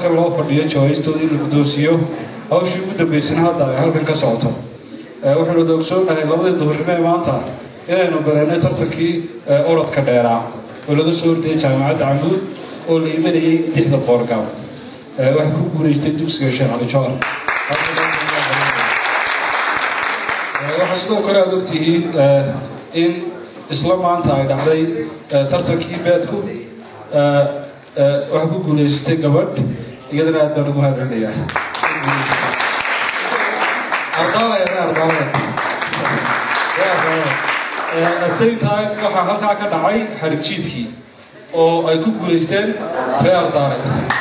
loo fadhiyo jawaaistooda in la guddoonsiiyo hawshii ugu dambaysana hadda ay halkan ka socoto waxaynu wada ogsoonahay labadii duhurnimo ee maanta inaynu galeennay tartankii orodka dheeraa oo laga soo ordayay jaamacadda camuud oo la imanayay dixda qoorgaab waxay ku guulaystay dugsiga sheekh cali jawar waxaa sidoo kale aad ogtihiin in isla maanta ay dhacday tartankii beedku waxaa ku guulaysatay gabadh iyadana aad baan ugu hadlinayaa at same time waxaa halkaa ka dhacay xadhig jiidkii oo ay ku guulaysteen reer ardaare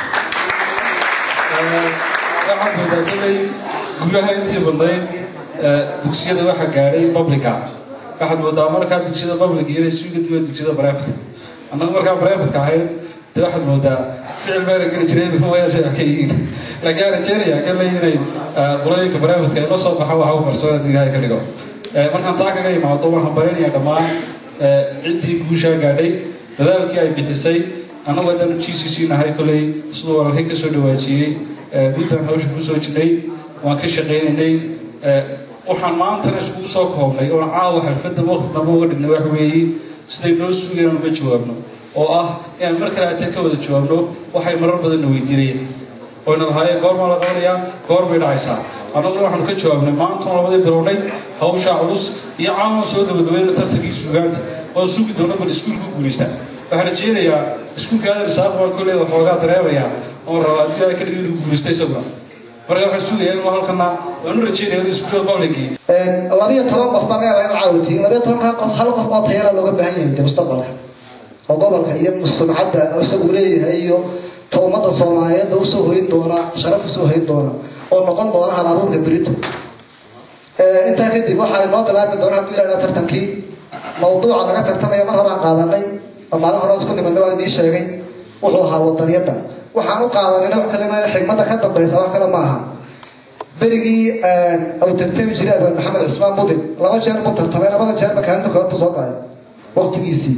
waxaad moodaa kolley gudaha intii badnayd dugsiyada waxaa gaadhay publica waxaad moodaa markaa dugsiyada public inay suuga duwan dugsiyada brevetka annagu markaa brevetka ahayd de waxaad moodaa ficil bayna geli jireen wayase wax ka yihiin laakiin aan rajeynaya kale inay qolooyinka brevetka ay la soo baxaan waxa u qarsoon haddii ilaahay ka dhigo markaan taa kaga imaado waxaan baranaya dhammaan ciddii guushaa gaadhay dadaalkii ay bixisay annagu haddaan g c c nahay kolley siduu walaalkay ka soo dhawaajiyey muddan hawsha kusoo jirnay waan ka shaqaynaynay waxaan maantana iskugu soo koobnay oon caawa xalfadda waqti dambe uga dhignay wax weeye siday noo sugeen aan uga jawaabno oo ah inaan mar kale atee ka wada jawaabno waxay marar badanna weydiinayeen oyna lahaayeen goormaa la qabanayaa goor bay dhacaysaa annaguna waxaanu ka jawaabnay maantan labadii bilownay hawshaa culus iyo caawan soo gabagabayna tartankii suugaanta oo sugi doona bal iskuulku guulaystaa waxaan rajeynayaa iskuulka aadan isaaq baan kolley waxoogaa dareemayaa oon rabaa haddii ay ka dhigin inuu guulaystay isaguna marka waxaan sugayaa inuu halkana waanu rajeynaya inuu iskuulka publicii labiyo toban qof baa laga yaabaa in caawintiin labiyo tobankaa qof hal qof oo tayara looga baahan yahay de mustaqbalka oo gobolka iyo sumcadda isagu leeyahay iyo ta ummadda soomaaliyeedba usoo hoyn doona sharaf usoo hoyn doona oo noqon doona hal abuurka berito intaa kadib waxaa inoo bilaabi doona hadduu ilaaha tartankii mawduuca laga tartamaya mar horaan qaadanay oo maalin hore isku nimadna waa idiin sheegay wuxuu ahaa wadaniyadda waxaan u qaadanayna wax kale maa xigmadda ka dambaysa wax kale maaha berigii uu tartami jiray abaan maxamed cismaan mudin laba jeer buu tartamay labada jeerba kaalinta koobaad buu soo galay waqtigiisii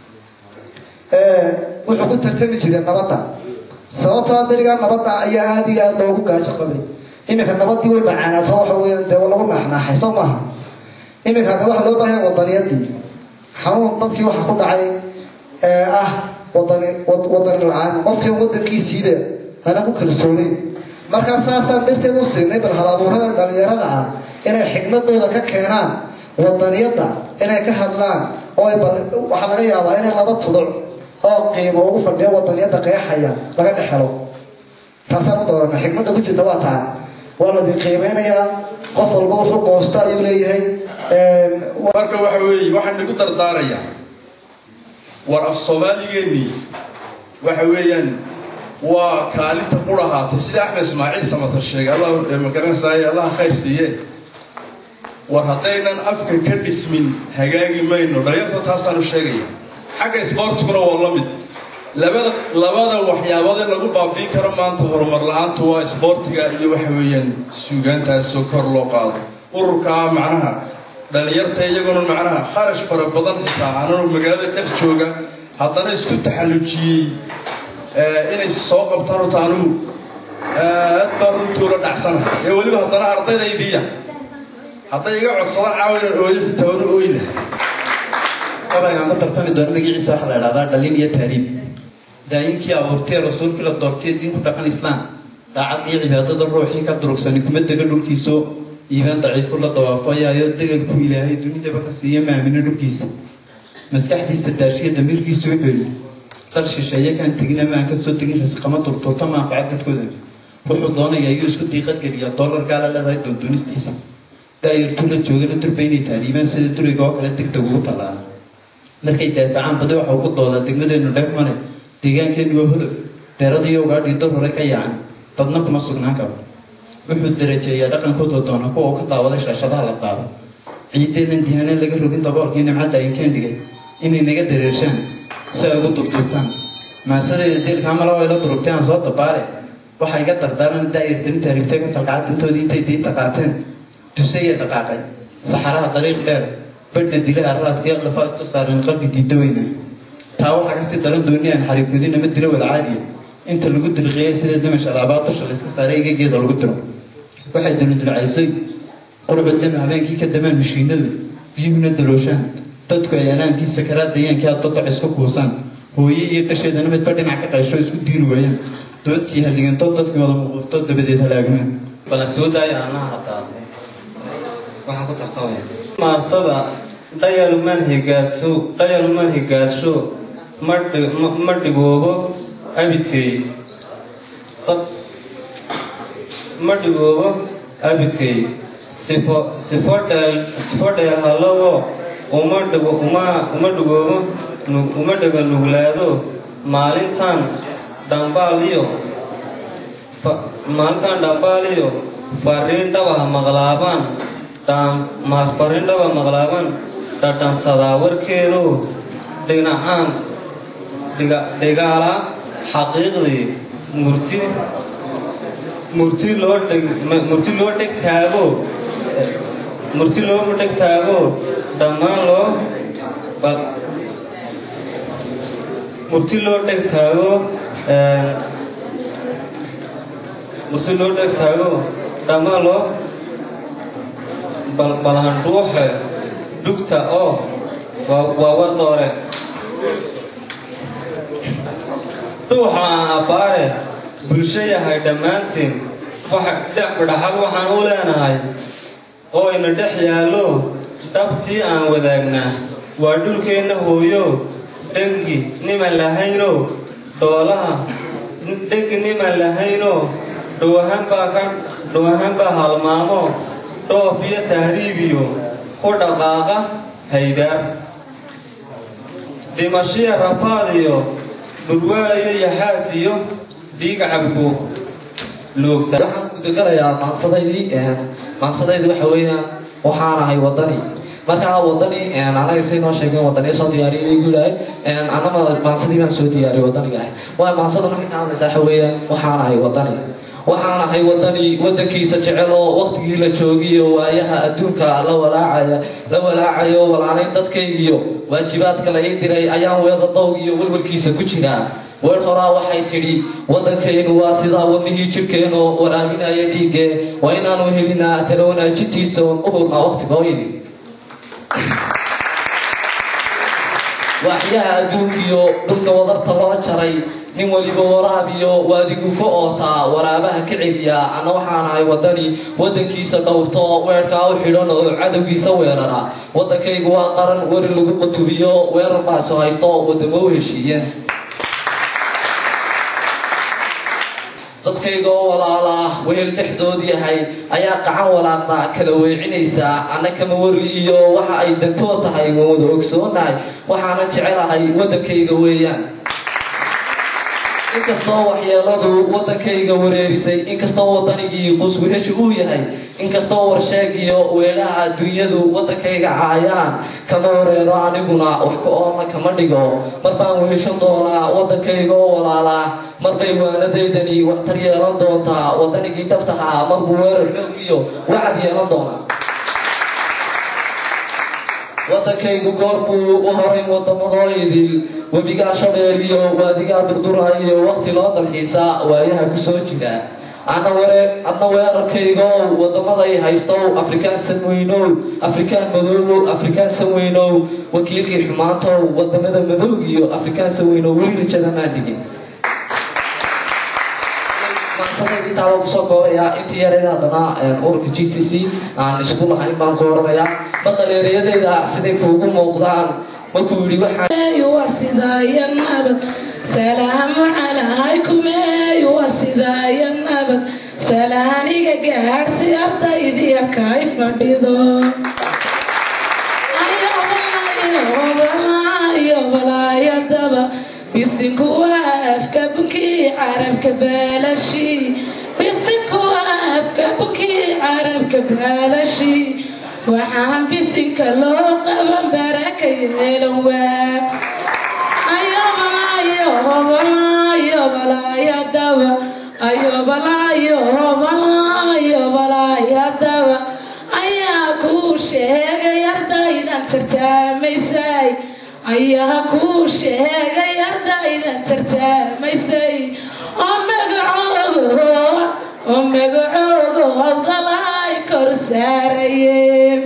wuxuu ku tartami jiray nabadda sababtoo berigaa nabadda ayaa aada iyo aada loogu gaajo qabay iminka nabadii way macaanaato waxa weeyaan dee lagu naaxnaaxay soo maaha iminka hadda waxa loo baahan wadaniyadii xanuun dadkii waxa ku dhacay ee ah wadani wadani la-aan qofkii wadankiisiiba ana ku kalsooneyn markaa saasaan darteed u siinay bal halabuurada dhalinyarada ah inay xikmadooda ka keenaan wadaniyadda inay ka hadlaan oo waxaa laga yaabaa inay laba tuduc oo qiimo ugu fadhiyo wadaniyadda qeexaya laga dhex helo taasaan u doorana xikmadda ku jirta waa taa waa ladin qiimeynayaa qof walba wuxuu goosto ayuu leeyahay marka waxa weeye waxaan nagu dardaarayaa war af soomaaligeenii waxa weeyaan waa kaalinta qur ahaatay sida axmed ismaaciil samatar sheegay allah magaranaysaay allaha khayr siiye war haddaynan afka ka dhismin hagaagi mayno dhalinyarta taasaanu sheegaya xagga isboortiguna waa la mid labada labada waxyaabood ee lagu baabiin karo maanta horumar la-aantu waa isboortiga iyo waxa weeyaan suugaantaasoo kor loo qaado ururkaa macnaha dhalinyarta iyaguna macnaha kharash fara badan xitaa ananu magaalada dhex jooga haddana isku taxallujiyey inay soo qabtaan horta anugu aad baan runtuula dhacsanahay ee weliba haddana ardaydaydii hadday iga codsadaan caawinan ooyo xitaa wanu ooyda gabaygaan ku tartami doono magaciisa waxaa la idhahdaa dhalin iyo taariib daayinkii abuurtee rasuulkii la doortay diinku dhaqan islaam daacad iyo cibaadada ruuxii ka durugsani kuma dega dhulkiisoo iibaan daciifu la dawaafayaayo degelku ilaahay dunidaba ka siiya maamino dhulkiisa maskaxdiisa daashiya damiirkiisu wuxuu yidhi dal shisheeye kaan tegin ama aan kasoo tegin risqama turtuurta manfaca dadkooda wuxuu doonaya ayuu isku diiqad geliya dollar gaala leedahay doondonistiisa daayartuu la joogana durba inay taariibaan sida duriga oo kale degdeg ugu tallaala markay daafacaan badi waxau ku doodaa degmadeenu dheefmane deegaankeenu waa holof deeradiiyo ugaadhii dor hore ka yacan dadna kuma sugnaan karo wuxuu darajeeyaa dhaqankooda doona kuwa uu ka daawaday shaashadaha la daabo ciideedan dihaaneen laga rogin daboolkii nimcadda inkeen dhigay inay naga dareershaan si ay ugu durduurtaan maasadeeda deelkaa mala way la durugtay aan soo dabaale waxaa iga dardaaran daayartani taariibtay ka salqacad intoodii intay diinta qaateen dusaya dhaqaaqay saxaraha dariiq dheer badhna dila araadka iyo qafaastu saareen qalbi diidaweyna taa waxaa kasii daran dooni aan xariifudin ama dila walcaadiya inta lagu dirqiyay sida dimasha alaabaa dusha layska saaray igageeda lagu diro waxay duludulcaysay qurcu dam habeenkii ka damaan mashiinadu biyuhuna dalooshaan dadku ay anaamkii sakaraad dayaankii adodoc isku kuusaan hooye iyo dhasheedana midba dhinac ka qaysho isku diiri waayaan doodtii halligantoo dadkii wada muuqurto dabadeed halaagmaan bala soo daaya anaa hataa waxaan ku tartamaya maasada dhayalumaan higaadso dhayalumaan higaadsho ma dhi- ma- ma dhigoobo abidkay sab ma dhigoobo abidkay sifo sifo dheel sifo dheelhallowo uma dhigo uma uma dhigoobo nu- uma dhigo nuglaado maalintan dhambaal iyo fa- maalintan dhambaal iyo fariin dhaba maqlaabaan dhaan ma- fariin dhaba maqlaabaan dhadhansadaa warkeedu dhinacaan dhiga dhigaala xaqiiqdii murti murti loo dhig ma- murti loo dheg taago murti loo dheg taago dhammaan loo bal murti loo dheg taago een, murti loo dheg taago dhammaan loo bal balandhuuxe dhugta oo waa waa war doore dhuuxa aan abbaare bulsho yahay dhammaantiin waxa dhex dhaxal waxaan u leenahay oo ina dhex yaallo dhabtii aan wadaagnaa waa dhulkeenna hooyo dhengi niman lahayno dhoolaha dhengi niman lahayno dhoohan baa ka dhoohan baa halmaamo dhoof iyo tahriibiyo ku dhaqaaqa haydaar dhimashiya rafaad iyo dhurwaayo yaxaas iyo dhiig cabku loogta waxaan ku deganayaa maansadaydii maansadaydii waxa weeyaan waxaan ahay wadani markaa wadani anaga say noo sheegeen wadaniya soo diyaariyay bay guulahay anama maansadii baan soo diyaariyay wadaniga ah waa maansada markay ka hadlaysaa waxa weeyaan waxaan ahay wadani waxaan ahay wadani wadankiisa jecel oo waqtigii la joogiyo waayaha adduunka la walaacaya la walaacayo walaalayn dadkaygiyo waajibaadka la ii diray ayaan weeda dowg iyo walwalkiisa ku jiraa weer horaa waxay tidhi waddankaynu waa sidaa wadnihii jirhkeenoo waraabinaya dhiiggee waa inaanu helinaa tala wanaajintiisa oon u hurnaa waqtigooyini waaxyaha adduunkiyo dhulka wadarta loo jaray nin weliba waraabiyo waadigu ka ootaa waraabaha ka celiya anna waxaan ahay wadani wadankiisa dhowrto weerkaa u xidhan oo cadowgiisa weerara waddankaygu waa qaran weri lagu qutubiyo weerar baaso haysto wadamo u heshiiyeen dadkayga oo walaala ah wehel dhexdood yahay ayaa qacan walaaqda kala weecinaysa anna kama wari iyo waxa ay dantood tahay waan wada ogsoonahay waxaanan jecelahay waddankayga weeyaan inkastoo waxyeeladu waddankayga wareerisay inkastoo waddanigii quswihesha uu yahay inkastoo warsheeg iyo weelaha adduunyadu waddankayga caayaan kama wareero aniguna wax ka oona kama dhigo mar baan weheshan doonaa waddankayga oo walaala marbay waanadaydani waxtar yeelan doontaa waddanigii dhabtahaa marbuu weerar xoog iyo wacad yeelan doonaa waddankaygu goorbuu u horay wadamadoo idil webigaa shabeeliyo waadigaa durduraayo waqti loo dalxiisaa waayaha kusoo jira adna waree adna weerarkaygow wadamaday haystow afrikaan sanweynow afrikaan madoobow afrikaan sanweynow wakiilkii xumaantow wadamada madowgiyo afrikaan sanweynow weli rajada maan dhigin maansadaydi taaba kusoo koobayaa intii yareed haddana ururka g c c aan isku lahayn baan ku odhanayaa maqaleereyadeyda siday kuugu muuqdaan markuu yidhi waxaan وصدايا النبت سلام عليكم وصدايا النبت سلامي قاعد سيارتا إذي كيف مبيضو بسنكو وافك بكي عربك بلاشي بسنكو وافك بكي عربك بلاشي waxaan bisinka loo qaban barakayeelowaa ayobalaayobalaayobalaayaadaba ayobalaayobalaayobalaayaadaba ayaa kuu sheegay ardaydan tartaamaysay ayaa kuu sheegay ardaydan tartaamaysay oo magacooga howdalay kor saarayeen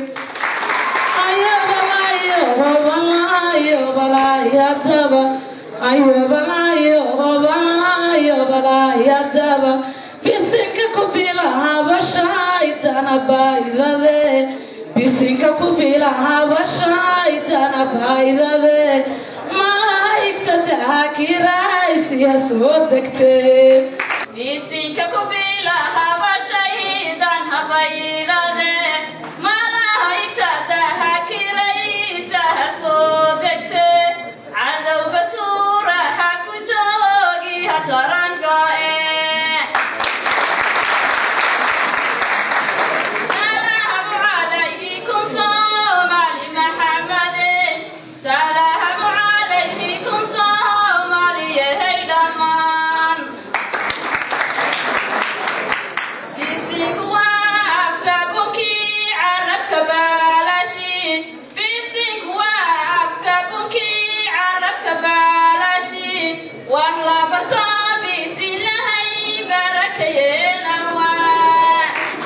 ayobalaayobalaayadaba bisinka ku bilahabashaydana baydade bisinka ku bilahabashaydana baydade malaa'igta daakiraaysiya soo degtee bisinka ku bilahabashaydan habaydade malaa'igta daakiraysa ha soo degte cadowga tuura ha ku joogi ha taranka ee salaamu calaykum soomaali maxamede salaamu calaykum soomaaliyahey dhammaan bisinku waa afka bunkii carabka baalashin bisinku waa afka bunkii carabka baalashin wax la barto bisilahay barakayeelawaa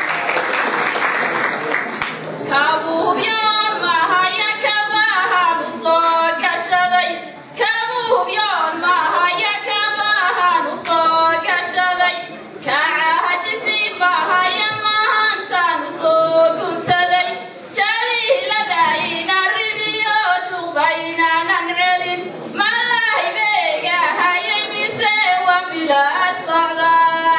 kabuubyoon mahaya kabahaanu soo gashaday kabuubyoon mahaya kabahaanu soo gashaday kacahajisi mahaya maantaanu soo guntaday jaliilada ina ridiyo jubaynanan celin malahay beegahaye mise waa bilaa socdaa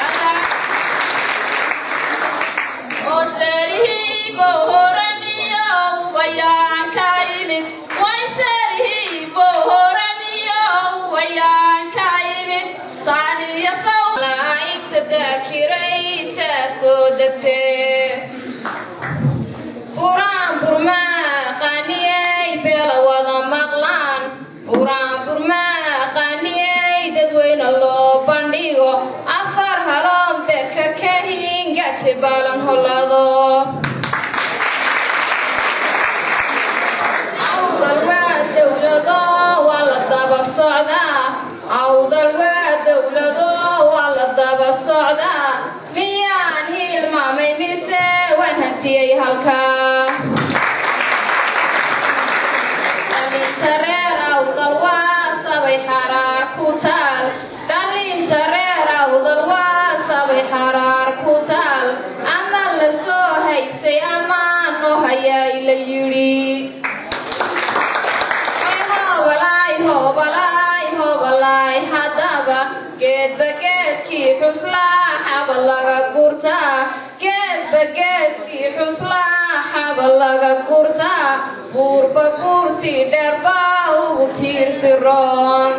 oserihii bohoramiyo ubayaan ka imid wayserihii bohoramiyo ubayaan ka imid saaniya sawlaa'igta daakiraysa soo degtee buraan burmaa qaaniyey beela wada maqlaan buraan burmaa qaaniyey dadweyne loo bandhigo afar haloon beerka ka hingaje baalan hollado awdal waa dowlado waa la daba socdaa awdal waa dowlado waa la daba socdaa miyaan hilmaamay mise waan hantiyey halkaa dhalinta reer awdal waa sabay xaraar ku taal dhalinta reer awdal waa sabay xaraar ku taal ama la soo haybsay amaan noo hayaa la yidhi hobalaay hobalaay hobalaay haddaba geedba geedkii xuslaa xaba laga gurtaa geedba geedkii xuslaa xaba laga gurtaa buurba buurtii dheerba ugu tiirsi roon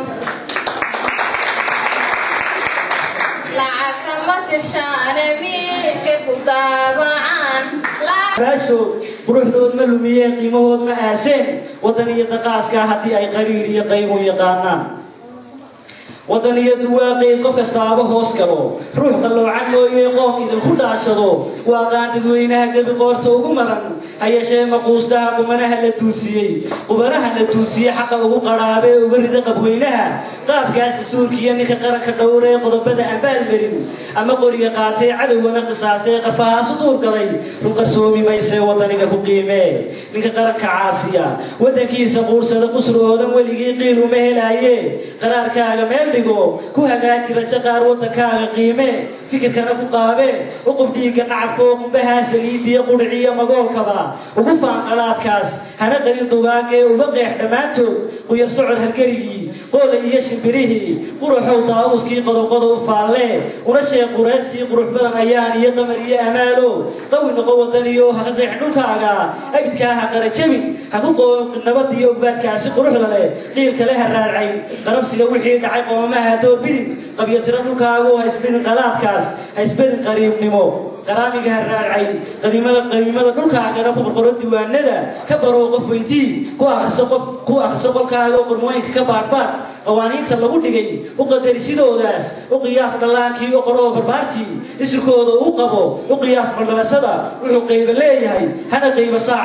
lacag kama tirshaane miiska ku daabacaan baashood quruxdood ma lumiyeen qiimahood ma aaseen waddan iyo daqaaska haddii ay qariir iyo qaymu yaqaanaan waddan iyo duwaaqay qof kastaaba hoos galo ruux qalloocan mooye qoom idinku dhaashado waa qaan dadweynaha gebi qoorta ugu maran ha yeeshee maquustaha qumanaha la duusiyey qubanaha la duusiyey xaqa ugu qadhaabee uga rida qabweynaha qaabkaasa suurkiiyo ninka qaranka dhowree qodobada ambaal marin ama qoriga qaatee cadowgana qisaasee qafahaasu duur galay run qarsoomi maysee waddaniga ku qiimee ninka qaranka caasiya waddankiisa quursada qusroodan weligii qiil uma helaaye qaraarkaaga meel dhigo ku hagaaji rajo qaar waddankaaga qiime fikirkana ku qaabe uqub dhiigga nacabka oo qumbahaa saliidiyo qudhiciyo magoolkaba ugu faanqalaadkaas hana qalin dugaagee uga qeex dhammaantood quyar socod halgerigii qoola iyo shimbirihii quruxow daawuskii qodobqodob faalle una sheeg qureystii qurux badan ayaan iyo qamar iyo amaalo qawi noqo wadaniyo ha ka qeex dhulkaaga abidkaa ha qarajabin ha ku qoob nabad iyo ogbaadkaasi quruxda leh qiil kale ha raadcayn qarabsiga wixii dhacay qoomaha doorbidin qabyatiro dhulkaagu ha isbedin qalaadkaas ha isbedin qariibnimo qaraamiga ha raadcayn qadiimada qadiimada dhulkaagana ku qorqoro diiwaanada ka baroo qof weydii ku akhriso qof ku akhriso qolkaaga oo qormooyinka ka baadhbaadh qawaaniinta lagu dhigay u qadari sidoodaas u qiyaas dhallaankii u qoro oo barbaartii isirkooda uu qabo u qiyaas baldhalasada wuxuu qayba leeyahay hana qayba saacaas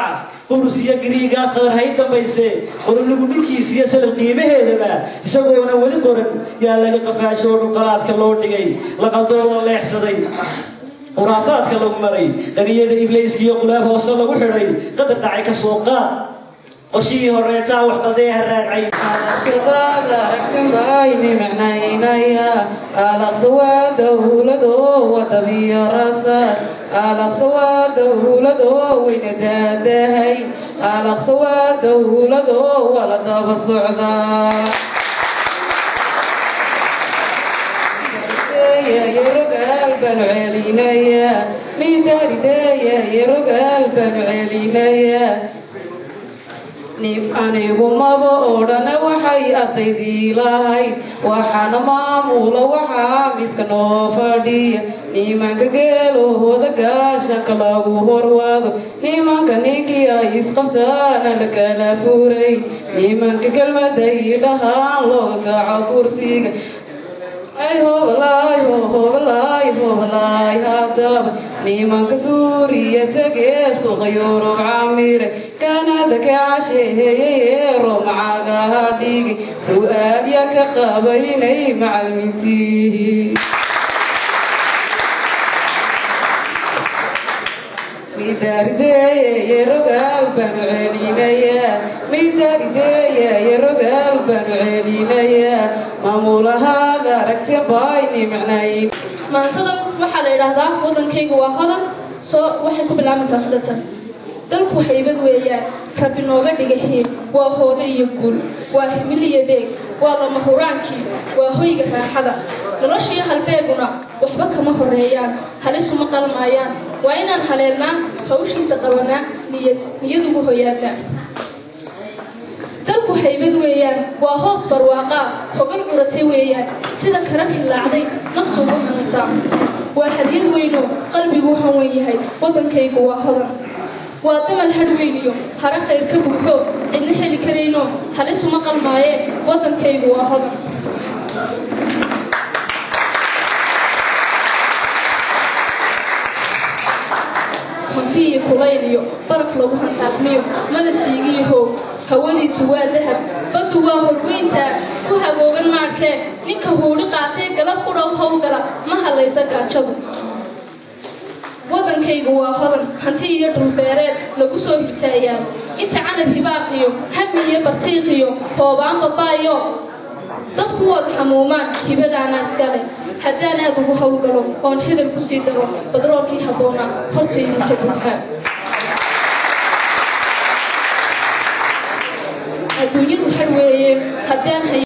qurus iyo gariigaas qadar hay dambayse qoroligu dhulkiisa iyo salab qiimaheedaba isagoona weli qoran yaa laga qafaasho oo dhulqalaadka loo dhigay laqaldooda leexsaday khuraafaadka lagu maray qaniyada ibliiska iyo qulaab hoose lagu xidhay qadar dhacay ka soo qaad qorshihii horeetaa wax qaldee ha raacay alaqsadaada aragtin bayni macnaynaya alaqsawaada huuladoo wadabiyo rasad alaqsawaada huuladoo weyna daadahay alaqsawaada huuladoo wala daba socdaa rogaal baanu celinaya midarideeya iyo rogaal baanu celinaya nin anigu maba odhana waxay ardaydii lahayd waxaana maamula waxaa miska noo fadhiya nimanka geelahooda gaashanka lagu horwado nimanka ninkii ay isqabtaana la kala furay nimanka kelmaday dhahaan looga kaco kursiga ay hobalaay hobalaay hobalaay haddaba nimanka suuriya tegee suuqa yurub camire kanada ka casheeyey romacagaha dhigi su-aalya ka qabaynay macalmintii midarideeye rogaal baanu celinayaa midarideeye rogaal baanu celinayaa maamulahaada aragti bayni macnayn maansadan waxaa la yidhaahdaa waddankaygu waa hodan soo waxay ku bilaabaysaa sida tan dalku haybad weeyaan rabbi nooga dhiga hiil waa hoode iyo guul waa himil iyo dheeg waa lama huraankii waa hoyga raaxada noloshiyo halbeeguna waxba kama horeeyaan halisuma qalmaayaan waa inaan haleelnaa hawshiisa qabanaa niyad niyadugu hoyaata dalku haybad weeyaan waa hoos barwaaqaa hogal curatay weeyaan sida karan hilaacday naftu ugu xanuuntaa waa hadiyad weyno qalbigu hanwen yahay waddankaygu waa hodan waa damal hadhweyniyo hare khayr ka buuxo cidna heli karayno halisuma qalmaayee waddankaygu waa hodan hanfiiyo kulayliyo baraf lagu hansaafmiyo mana siigiyo hoog hawadiisu waa dahab baddu waa horweyntaa ku hagoogan maadhkee ninka huudhi qaatee galab ku dhow howlgala ma hadlaysa gaajadu waddankaygu waa hodan hanti iyo dhulbeereed lagu soo hirtaayaan inta canab hibaaqiyo hami iyo bartiiqiyo hoobaan babaayo dadku wada xamuumaan hibadaana iskale haddaan aad ugu howlgalo oon hidal ku sii daro badroolkii habboonaa hortaydinka buuxaa adduunyadu har weeye haddaan hay